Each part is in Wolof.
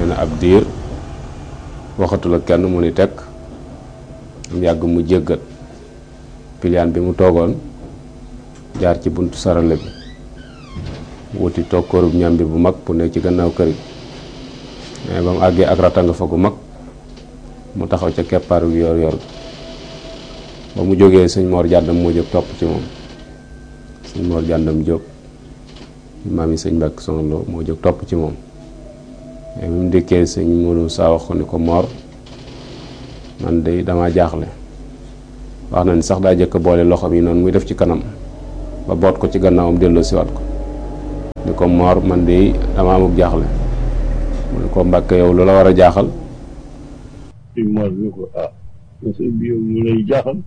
ne ab diir waxatul ak kenn mu ni tekk mu yàgg mu jéggat piliyaan bi mu toogoon jaar ci buntu sarale bi wuti toog kërub ñam bi bu mag bu nekk ci gannaaw kër gi mais ba mu àggee ak ratanga fa gu mag mu taxaw ca keppaaru yor yor ba mu jógee sëñ Mor jàndam moo jóg topp ci moom sëñ Mor jàndam jóg maam yi sëñ Mbàkke Soxna Lo moo jóg topp ci moom mais bi mu dikkee sëñ Modou saa wax ko ni ko Mor man de dama jaaxle wax na ni sax daa jëkk boole loxoom yi noonu muy def ci kanam ba boot ko ci gannaawam delloo siwaat ko ni ko Mor man de dama amuk jaaxle mu ne ko Mbàkke yow lu la war a jaaxal sëñ Mor ni ko ah sëñ bi yow lu lay jaaxal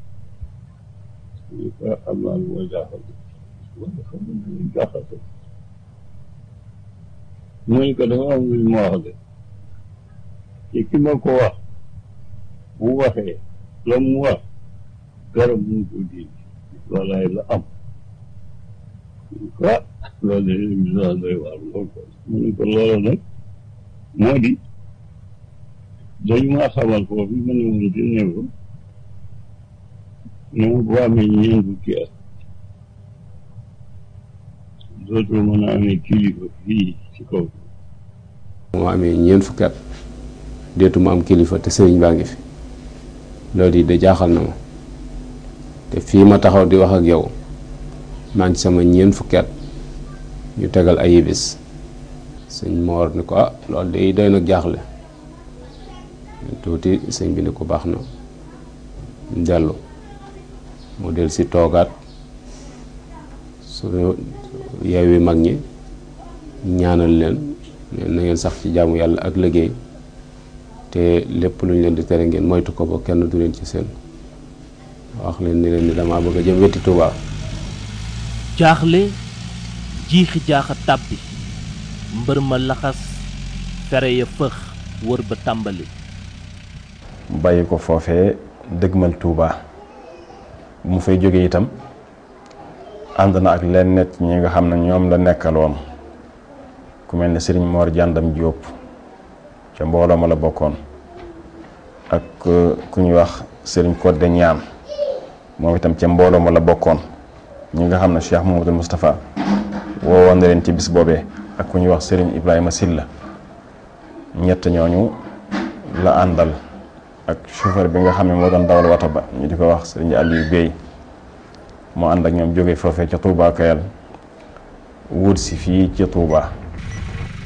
ni ko am naa lu ma jaaxal wala xam nga lu lay jaaxal mu ne ko dafa am lu ma wax de te ki ma ko wax bu waxee la mu wax garab mu ko dindi loolaay la am ah loolu de émission doy waar lool ko mu ne ko loola nag moo di dañu maa xamal foofu ma ne woon di néew ne ma boo amee ñeent fukki at dootul mën a amee kilifa fii ci kaw moo amee ñeent fukki at deetu ma am kilifa te sëriñ baa ngi fi loolu yi de jaaxal na ma te fii ma taxaw di wax ak yow maa ngi sama ñeent fukki at ñu tegal ay bis sëñ Moor ni ko ah loolu de doy nag jaaxle tuuti sëñ bi ni ko baax na dellu mu del si toogaat su yeewi mag ñi ñaanal leen na ngeen sax ci jaamu yàlla ak liggéey te lépp lu ñu leen di tere ngeen moytu ko ba kenn du leen ci seen wax leen ni leen ni damaa bëgg a jëm wetti Tuubaa jaaxle jiixi jaaxa tàbbi mbër ma laxas fere ya fëx wër ba tàmbali bàyyi ko foofee dëgmal Touba bu mu fay jógee itam ànd na ak leen nett ñi nga xam ne ñoom la nekkaloon ku mel ne Serigne Mor Jàndam Jóob ca mbooloo ma la bokkoon ak ku ñuy wax Serigne Codé Ñaan moom itam ca mbooloo ma la bokkoon ñi nga xam ne Cheikh Mamadou Moustapha woowoon na leen ci bis boobee ak ku ñuy wax Serigne Ibrahima Silla ñett ñooñu la àndal ak chauffeur bi nga xam ne moo doon dawal wata ba ñu di ko wax Serigne Aliou Bey moo ànd ak ñoom jóge foofee ca Touba Kayal wut si fii ca Touba